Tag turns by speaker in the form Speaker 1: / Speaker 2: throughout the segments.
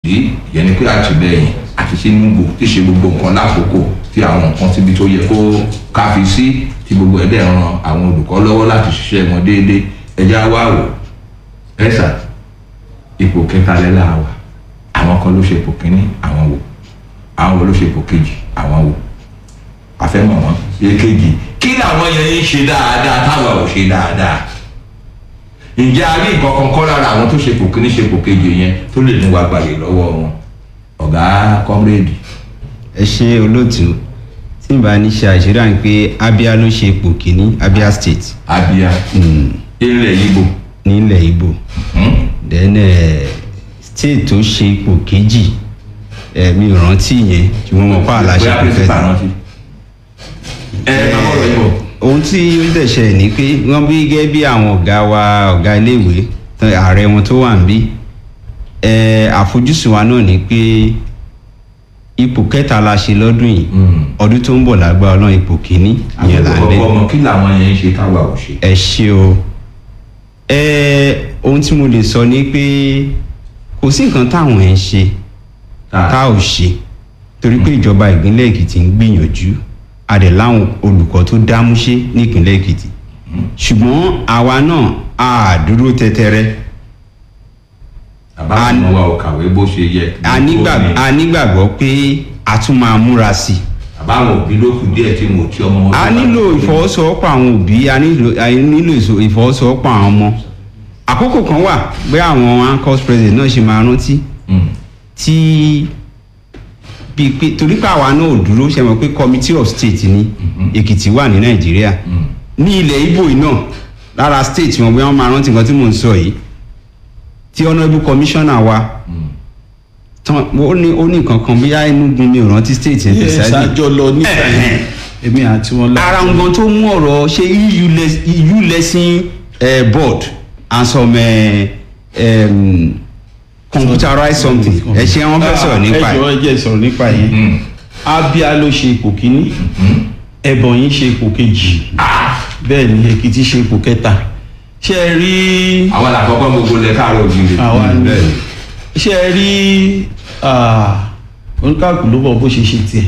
Speaker 1: yìí ìyẹn ni pé àtìlẹyìn àti ṣe gbogbo tí ṣe gbogbo nǹkan lákòókò tí àwọn nǹkan síbi tó yẹ kó káfi sí tí gbogbo ẹ̀ dẹ̀ ran àwọn olùkọ́ lọ́wọ́ láti ṣiṣẹ́ wọn déédéé ẹja wá wò ẹ̀sà ipò kẹta lẹ́la wà àwọn kan ló ṣe ipò kínní àwọn wò àwọn wo ló ṣe ipò kejì àwọn wò àfẹ́mọ̀ wọn èkejì kí làwọn yẹn ń ṣe dáadáa táwa ò ṣe dáadáa ǹjẹ́ a rí nǹkan kan kọ́ lára àwọn tó ṣe ipò kínní ṣe ipò kejì yẹn tó lè mú wa gbàyè lọ́wọ́ wọn ọ̀gá kọ́mírèdì
Speaker 2: ẹ ṣe olóòtú tí n bá ní ṣe àṣírí àń pé abia ló ṣe ipò kìíní abia state
Speaker 1: abia ilẹ̀ ibo
Speaker 2: nílẹ̀ ibo then eh, state tó ṣe ipò kejì eh, mi ò rántí yẹn tí wọ́n mọ̀ pa àlàṣe
Speaker 1: bóyá principal rántí ẹ ẹ máa bọ̀rọ̀ ibo
Speaker 2: ohun tí ó dẹ̀ ṣẹlẹ̀ ni pé wọ́n bí gẹ́gẹ́ bí àwọn ọ̀gá wa ọ̀gá iléèwé tán- ààrẹ wọn tó wà ń bí eh, àfojúsùn wa náà ni pé ipò kẹta la ṣe lọ́dún yìí ọdún tó ń bọ̀ lágbára ọlọ́run ipò kìíní ìyẹn là ń lé
Speaker 1: àwọn ọmọ kí làwọn yẹn ń ṣe táwa ò ṣe.
Speaker 2: ẹ ṣe o ẹ ohun tí mo lè sọ ni pé kò sí nǹkan táwọn ẹ̀ ń ṣe tá ò ṣe torí pé ìjọba ìpínlẹ̀ èkìtì ń gbìyànjú a dẹ̀ láwọn olùkọ́ tó dámúṣé nípínlẹ̀ èkìtì ṣùgbọ́n àwa náà a dúró tẹ́tẹ́rẹ́
Speaker 1: àbá àwọn wa ò kàwé bó ṣe yẹ.
Speaker 2: a nígbà- a nígbàgbọ́ pé a tún máa múra sí i
Speaker 1: àbá àwọn òbí ló kù díẹ̀ tí mo ti ọmọ wọn.
Speaker 2: a nílò ìfọwọ́sowọ́pọ̀ àwọn òbí a nílò a nílò ìso- ìfọwọ́sowọ́pọ̀ àwọn ọmọ àkókò kan wà pé àwọn anchors president náà ṣe máa rántí tí bíi pé torí pé àwa náà ò dúró ṣe mọ̀ pé committee of state ní èkìtì wà ní nàìjíríà ní ilẹ̀ ibo yìí náà lára state wọn bí wọ́n máa rántí nǹkan tí mò ń sọ yìí tí honourable commissioner wa tán ó ní ó ní nǹkan kan bóyá enugu mi ò rántí state yẹn
Speaker 3: Yes,
Speaker 2: precisely.
Speaker 3: àjọ lọ nígbà yẹn èmi àti wọn lọ.
Speaker 2: ara nǹkan tó mú ọ̀rọ̀ ṣe eu les- EU lesson eh, board and some eh, um, computerized something ẹ ṣe wọn fẹ́ sọ̀rọ̀ nípa
Speaker 3: ẹ
Speaker 2: ẹ̀.
Speaker 3: jọ ẹ jẹ́ sọ̀rọ̀ nípa yẹn abia ló ṣe ipò kínní ẹbọnyí ṣe ipò kejì bẹ́ẹ̀ ni èkìtì ṣe ipò kẹta ṣe ẹ rí
Speaker 1: àwọn làkọ́kọ́ gbogbo lẹ káàárọ̀ òjìlè.
Speaker 3: àwa ni ṣe ẹ rí ah, oníkàkù ló bọ̀ bó ṣe ṣe tiẹ̀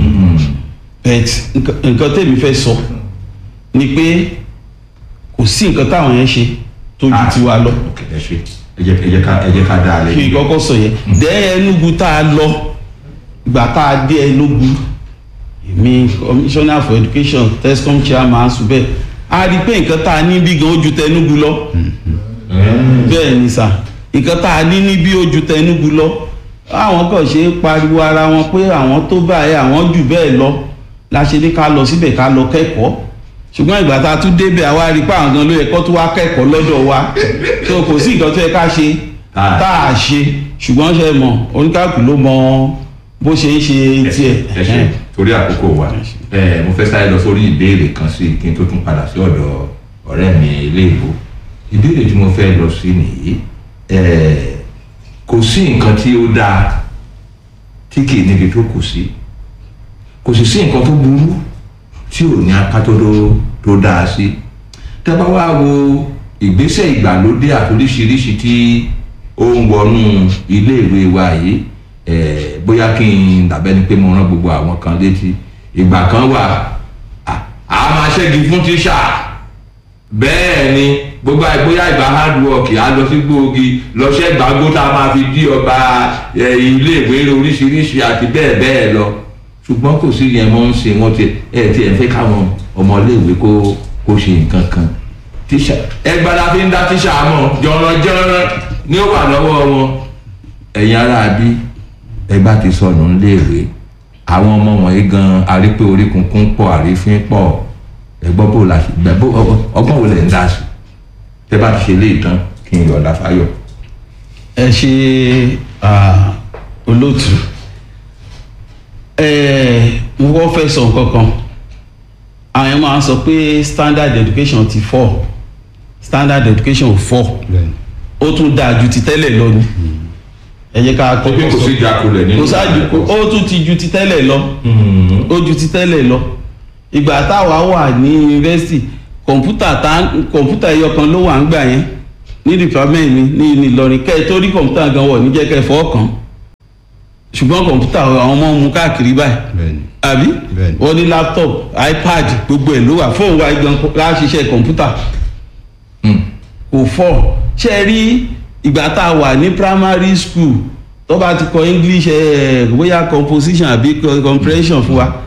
Speaker 3: bet nǹkan- nǹkan tèmi fẹ́ sọ ni pé kò sí nǹkan táwọn yẹn ṣe tó ju tiwa lọ
Speaker 1: Ok, ẹ ṣe ẹ jẹ́ ẹ jẹ́ ká ẹ jẹ́ ká dá a lẹ.
Speaker 3: kí n kọ́kọ́ sọ yẹn dẹ́ ẹnugu tá a lọ ìgbà tá a dé ẹnugu èmi commissioner for education tescom chairman subẹ a rí i pé nǹkan tá a ní bí gan ó ju tẹnugu lọ bẹ́ẹ̀ ni sà nǹkan tá a ní ní bí ó ju tẹnugu lọ àwọn kan ṣe é pariwo ara wọn pé àwọn tó báyìí àwọn jù bẹ́ẹ̀ lọ la ṣe ní ká lọ síbẹ̀ ká lọ kẹ́kọ̀ọ́ ṣùgbọ́n ìgbà tá a tún débẹ̀ àwa rí i pé àwọn gan ló yẹ kó tún wá kẹ́kọ̀ọ́ lọ́dọ̀ wa tó kò sí nǹkan tó yẹ ká ṣe
Speaker 1: Ah.
Speaker 3: tá a ṣe ṣùgbọ́n ṣe mọ̀ oníkàkù ló mọ bó ṣe ń ṣe tiẹ̀
Speaker 1: ẹ ṣe torí àkókò wa ẹ mo fẹ́ sáré lọ sórí ìbéèrè kan sí kí n tó tún padà sí ọ̀dọ̀ ọ̀rẹ́ mi iléèbó ìbéèrè tí mo fẹ́ lọ sí nìyí ẹ kò sí nǹkan tí ó dáa tí kì í níbi tó kù sí kò sì sí nǹkan tó burú tí ò ní apá tó dó- tó dáa sí tẹ́ bá wá wo ìgbésẹ̀ ìgbàlódé àtoríṣiríṣi tí ó ń wọnú iléèwé wa yìí eh, bóyá kí n dàbẹ́ ni pé mo rán gbogbo àwọn kan létí ìgbà kan wà à- a máa ṣẹ́gi fún tíṣà bẹ́ẹ̀ ni gbogbo àì- bóyá ìgbà hard work á lọ sí gbòógì lọ́sẹ̀ gbàgbó tá a máa fi dí ọba eh, iléèwé oríṣiríṣi àti bẹ́ẹ̀ bẹ́ẹ̀ lọ ṣùgbọ́n kò sí yẹn mọ́ ń ṣe wọ́n ti ẹ̀ tí ẹ̀ fẹ́ káwọn ọmọléèwé kó kó ṣe nǹkan kan tíṣà ẹgbàá fi ń dá tíṣà mọ̀ jọ̀rọ̀jọ̀rọ̀ ni ó wà lọ́wọ́ wọn ẹ̀yin ará bí ẹgbà ti sọnù ńléèwé àwọn ọmọ wọ̀nyí gan arípé orí kunkun pọ̀ àrífín pọ̀ ẹgbọ́n bò la gbẹ bó ọgbọ́n wo lẹ̀ ń dá sí tẹ́ bá ti ṣe lé ìtàn kí n yọ̀ọ̀dà fáyọ̀.
Speaker 3: ẹ ṣe ah, olóòtú ẹ mo kọ́ fẹ́ sọ nǹkan kan àwọn yẹn máa ń sọ pé standard education ti fọ́ standard education ò fọ́ ó tún dáa ju ti tẹ́lẹ̀ lọ ni ẹ jẹ́ ká
Speaker 1: ó pé kò sí ìjákulẹ̀ nínú
Speaker 3: kò sáájú ó tún ti ju ti tẹ́lẹ̀ lọ ó ju ti tẹ́lẹ̀ lọ ìgbà táwa wà ní yunifásitì kọ̀ǹpútà tá kọ̀ǹpútà ẹyọ kan ló wà ń gbà yẹn ní department mi ní ní Ìlọrin kẹ́ ẹ tó rí kọ̀ǹpútà gan wọ̀ níjẹ́ kẹ́ ẹ fọ́ kàn ṣùgbọ́n kọ̀ǹpútà àwọn ọmọ mú káàkiri báyìí
Speaker 2: bẹ́ẹ̀ni
Speaker 3: àbí
Speaker 2: Bẹ́ẹ̀ni.
Speaker 3: wọ́n ní laptop ipad gbogbo ẹ̀ ló wà fóònù wa gan la ṣiṣẹ́ kọ̀ǹpútà
Speaker 1: Mm.
Speaker 3: kò fọ́ ṣe é rí ìgbà tá a wà ní primary school tó bá ti kọ english eh, bóyá composition àbí co- comprehension fún wa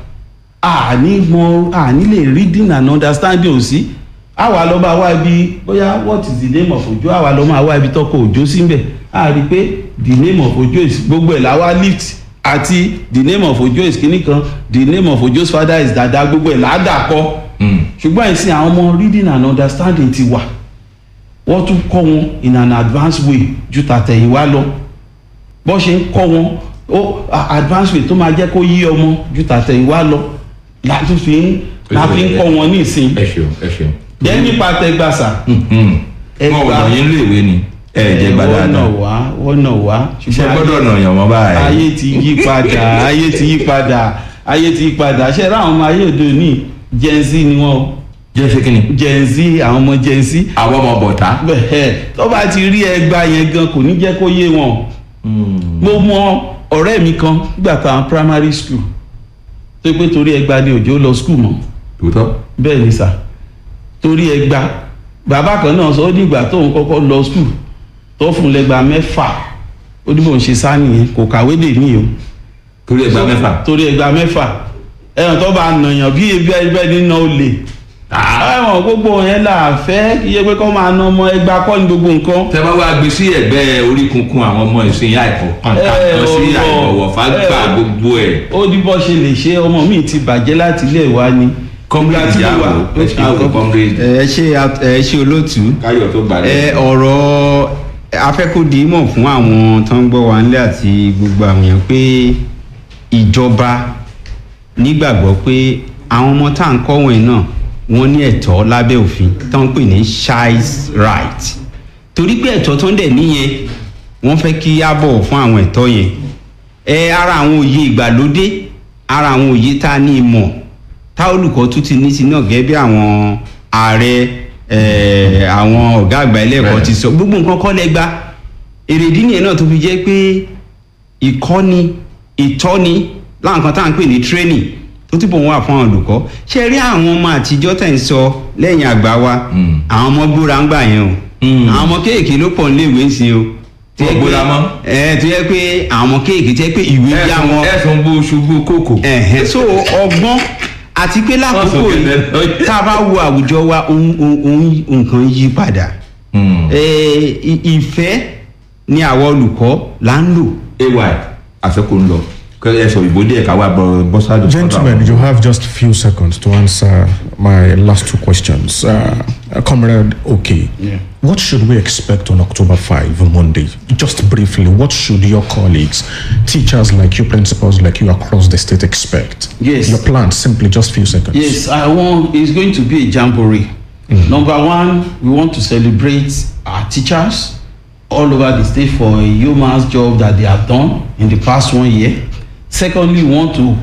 Speaker 3: àní mọ àní lè reading and understanding ò sí àwa lọ bá wá ibi bóyá what is the name of ojo àwa lọ máa wá ibi tọkọ òjò síbẹ̀ a rí i pé the name of ojo is gbogbo ẹ̀ làwa lift àti the name of ojo is kíní kan the name of ojo's father is dada gbogbo ẹ̀ làádà kọ́
Speaker 1: Mm.
Speaker 3: ṣùgbọ́n ìsìn àwọn ọmọ reading and understanding ti wà wọ́n tún kọ́ wọn in an advanced way ju tàtẹ̀yìnwá lọ bọ́ ṣe ń kọ́ wọn ó a- advanced way tó máa jẹ́ kó yí ọmọ ju tàtẹ̀yìnwá lọ la tún fi ń la fi ń kọ́ wọn ní ìsìn
Speaker 1: ẹ ṣeun ẹ ṣeun.
Speaker 3: jẹ́ nípa tẹgbàsà
Speaker 1: Mhm.
Speaker 3: Ẹ
Speaker 1: wọn ò
Speaker 3: gbà-
Speaker 1: mọ̀ yín léèwé ni ẹ jẹ́ gbà
Speaker 3: wọ́n nà
Speaker 1: dáadáa
Speaker 3: wá wọ́n nà wá
Speaker 1: ṣe gbọ́dọ̀ nà yàn wọ́n báyìí.
Speaker 3: ayé ti yí padà ayé ti yí padà ayé ti yí padà ṣe ráwọn ọmọ ayé òde òní gen z ni wọn o
Speaker 1: jẹ́ ṣe kí ni.
Speaker 3: gen z àwọn ọmọ gen z
Speaker 1: àwọn ọmọ bọ̀tá.
Speaker 3: bẹ́ẹ̀ tó bá ti rí ẹgbàá yẹn gan kò ní jẹ́ kó yé wọn mo mọ ọ̀rẹ́ mi kan nígbà táwọn primary school tó pé torí ẹgbàá ni òjò lọ school mọ́
Speaker 1: tòótọ́.
Speaker 3: bẹ́ẹ̀ ni sà torí ẹgbàá bàbá kan náà sọ ó dìgbà tóun kọ́kọ́ lọ school tó fún lẹ́gbàá mẹ́fà ó ní bò ń ṣe sá nìyẹn kò kàwé dè ní o
Speaker 1: torí ẹgbàá mẹ́fà.
Speaker 3: torí ẹgbàá mẹ́fà ẹ̀yàn tó bá nàyàn bí ebi ẹgbẹ́ nínú olè ẹ̀wọ̀n gbogbo yẹn là fẹ́ kí yẹ pé kọ́ máa ná ọmọ ẹgbàá kọ́ ní gbogbo nǹkan
Speaker 1: tẹ bá wá gbé sí ẹ̀gbẹ́ orí kunkun àwọn ọmọ ìsìn àìkọ kàńtà
Speaker 3: Ẹ,
Speaker 1: lọ sí
Speaker 3: ọ̀rọ̀.
Speaker 1: àìbọ̀wọ̀ fágbà
Speaker 3: Ẹ,
Speaker 1: gbogbo ẹ̀.
Speaker 3: ó ní bọ́ ṣe lè ṣe ọmọ mi ti bàjẹ́ láti ilé wa ni.
Speaker 1: Comrade
Speaker 3: Ìgbà tí mo
Speaker 1: Ìyáwó,
Speaker 3: wà-
Speaker 1: ẹ ṣe àwọn comrade.
Speaker 2: ẹ ṣe ẹ ṣe olóòtú
Speaker 1: káyọ̀ tó gbà
Speaker 2: ẹ
Speaker 1: lẹ́yìn.
Speaker 2: ọ̀rọ̀ afẹ́kọ̀dìímọ̀ fún àwọn tó ń gbọ́ wa nílé àti gbogbo àwọn èèyàn pé ìjọba nígbàgbọ́ pé àwọn ọmọ tá à ń kọ́ wọ̀nyí náà wọ́n ní ẹ̀tọ́ lábẹ́ òfin tó ń pè ní child's right torí pé ẹ̀tọ́ tó ń dẹ̀ níyẹn wọ́n fẹ́ kí á bọ̀wọ̀ fún àwọn ẹ̀tọ́ yẹn ẹ ara àwọn òye ìgbàlódé ara àwọn òye tá a ní ìmọ̀ tá olùkọ́ tún ti ní sí náà gẹ́gẹ́ bí àwọn ààrẹ eh, àwọn ọ̀gá àgbà ilé ẹ̀kọ́
Speaker 1: Bẹ́ẹ̀.
Speaker 2: ti sọ gbogbo nǹkan kọ́ lẹ́gbà èrèdí nìyẹn náà tó fi jẹ́ pé ìkọ́ni ìtọ́ni láwọn kan tá à ń pè ní training tó túbọ̀ wà fún àwọn olùkọ́ ṣe rí àwọn ọmọ àtijọ́ tẹ̀ ń sọ lẹ́yìn àgbà wa
Speaker 1: Mm.
Speaker 2: àwọn ọmọ gbóra ń gbà yẹn o
Speaker 1: Mm.
Speaker 2: àwọn ọmọ kéèké ló pọ̀ níléèwé ń sin o tó yẹ
Speaker 1: Wọ́n gbóra
Speaker 2: pé-
Speaker 1: mọ́?
Speaker 2: ẹ tó yẹ pé àwọn ọmọ kéèké tó yẹ pé ìwé yá wọn
Speaker 1: ẹ̀sùn bó ṣubú kòkò.
Speaker 2: ẹ̀hẹ́n so ọgbọ́n àti pé lákòókò
Speaker 1: Wọ́n sọ
Speaker 2: yìí
Speaker 1: kẹ̀kẹ́ lọ.
Speaker 2: tá a bá wo àwùjọ wa ohun ohun- ohun nǹkan yí padà
Speaker 1: Mm.
Speaker 2: Eh, i- ìfẹ́ ni àwọn olùkọ́ là ń lò
Speaker 1: ay àsìkò ń lọ kẹ ẹ sọ ìbò díẹ̀ ká wá bọ bọ́sádù.
Speaker 4: Gentlemen, you have just few seconds to answer my last two questions. Uh, Comrade, okay.
Speaker 3: Yeah.
Speaker 4: What should we expect on October 5, Monday? Just briefly, what should your colleagues, teachers like you, principals like you across the state expect?
Speaker 3: Yes.
Speaker 4: Your plan, simply just few seconds.
Speaker 3: Yes, I want. It's going to be a jamboree. Number one, we want to celebrate our teachers all over the state for a human job that they have done in the past one year. Secondly, we want to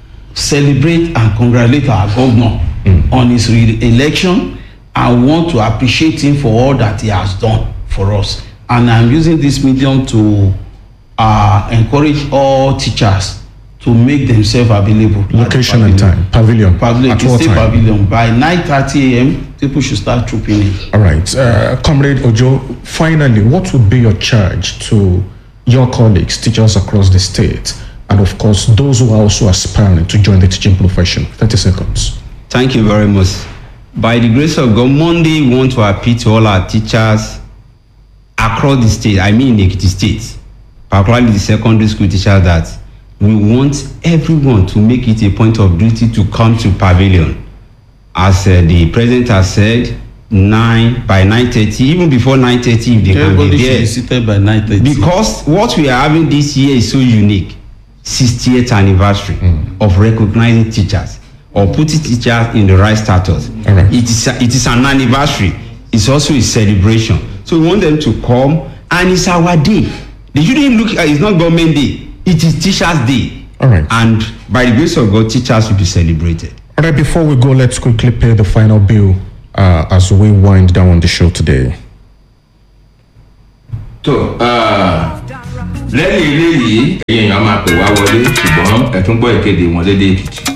Speaker 3: celebrate and congratulate our governor on his re-election and want to appreciate him for all that he has done for us. And I'm using this medium to uh, encourage all teachers to make themselves available. at the
Speaker 4: Location and
Speaker 3: pavilion.
Speaker 4: time. Pavilion.
Speaker 3: Pavilion,
Speaker 4: At
Speaker 3: the
Speaker 4: what
Speaker 3: state
Speaker 4: time?
Speaker 3: pavilion. By 9:30 a.m., people should start trooping in.
Speaker 4: All right. Uh, Comrade Ojo, finally, what would be your charge to your colleagues, teachers across the state, and of course, those who are also aspiring to join the teaching profession? 30 seconds.
Speaker 2: Thank you very much. By the grace of God, Monday we want to appeal to all our teachers across the state, I mean in Ekiti State, particularly the secondary school teachers, that we want everyone to make it a point of duty to come to pavilion. As uh, the president has said, nine by nine thirty, even before nine thirty, if they can
Speaker 3: Everybody
Speaker 2: be
Speaker 3: should
Speaker 2: there.
Speaker 3: be seated by 9:30.
Speaker 2: Because what we are having this year is so unique. 60th anniversary of recognizing teachers or putting teachers in the right status.
Speaker 4: All right.
Speaker 2: It is a, it is an anniversary. It's also a celebration. So we want them to come and it's our day. They shouldn't look at it's not government day. It is teachers day.
Speaker 4: All right.
Speaker 2: And by the grace of God, teachers will be celebrated.
Speaker 4: All right, before we go, let's quickly pay the final bill uh, as we wind down on the show today.
Speaker 1: tó lẹ́yìn eléyìí ẹ̀yin èèyàn máa pè wá wọlé ṣùgbọ́n ẹ tún gbọ́ ìkéde wọn lédè èkìtì.